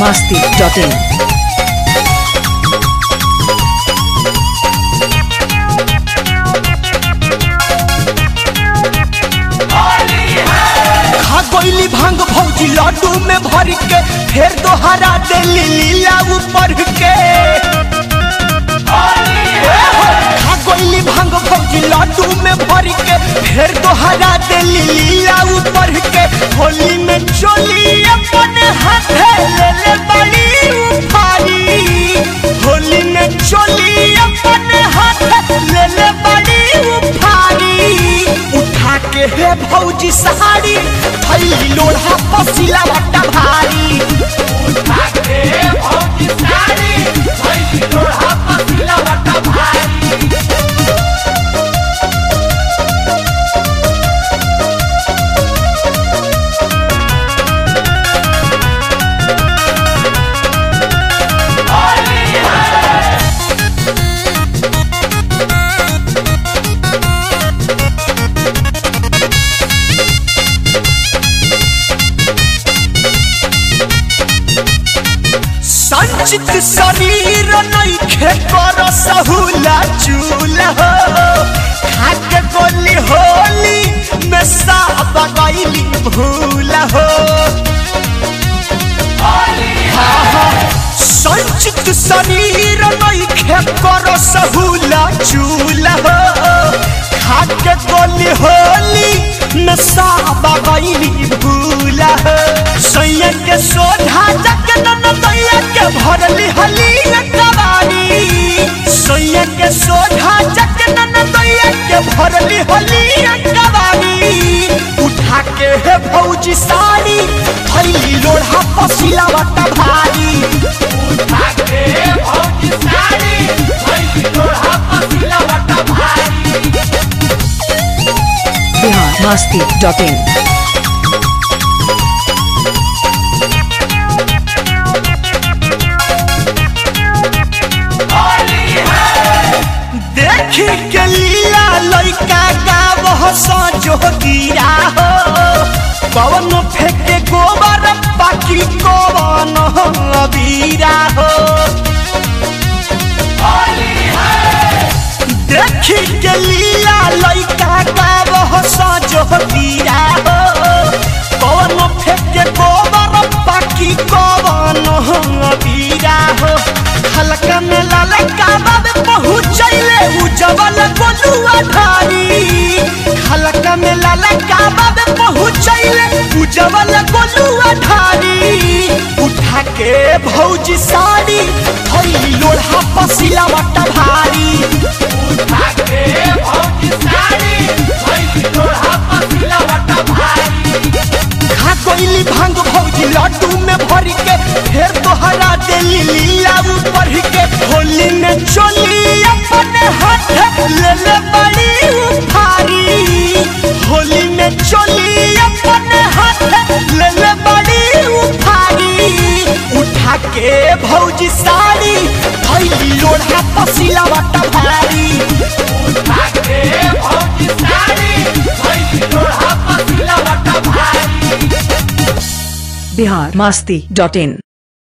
masti.in. खा गईली भांग भौजी लड्डू में भर के फिर दोहरा देली लीला ऊपर के खा गईली भांग भौजी लड्डू में भर के फिर दोहरा देली लीला ऊपर के होली में चोली अपने हाथे ले ले बड़ी उफारी होली में चोली अपने हाथे ले ले बड़ी उफारी उठा के हे भौजी सहारी थैली लोढ़ा पसीला वट्टा भारी उठा के हे भौजी सहारी थैली लोढ़ा पसीला वट्टा भारी संचित शरीर नइखे कर सहुला चूल्हा हो खाके गोली होली में साब गईली भूल हो हाँ, हाँ, संचित शरीर नइखे कर सहुला चूल्हा हो खाके गोली होली में साब गईली भूल हो सैया के सोधा जग दैया के भरली हली कबाड़ी सैया के सोधा जग दैया के भरली हली कबाड़ी उठा के हे भौजी साड़ी थैली लोढ़ा पसीला वटा भारी उठा के हे भौजी साड़ी थैली लोढ़ा पसीला वटा भारी Bihar masti.in. देखी के लीला लइका गावह सजो गिरा हो पवन फेंके गोबर बाकी कवन अबीरा हो देखी के लीला लइका गावह सजो गिरा हो पवन फेंके गोबर बाकी कवन अबीरा हो हल्का में ललका बाबे पहुँचैले उजवल गोलुआ धारी हल्का में ललका बाबे पहुँचैले उजवल गोलुआ धारी उठा के भौजी साड़ी थैली लोढ़ा पसीला वटा भारी उठा के भौजी साड़ी थैली लोढ़ा पसीला वटा भारी खा कोइली भांग भौजी लड्डू में भर के फिर तोहरा देली लीला ऊपर के होली में चोली अपने हाथ ले ले बड़ी उफारी होली में चोली अपने हाथ ले ले बड़ी उफारी उठा के भौजी साड़ी थैली लोढ़ा पसीला वटा भारी उठा के भौजी साड़ी थैली लोढ़ा पसीला वटा भारी Bihar masti.in.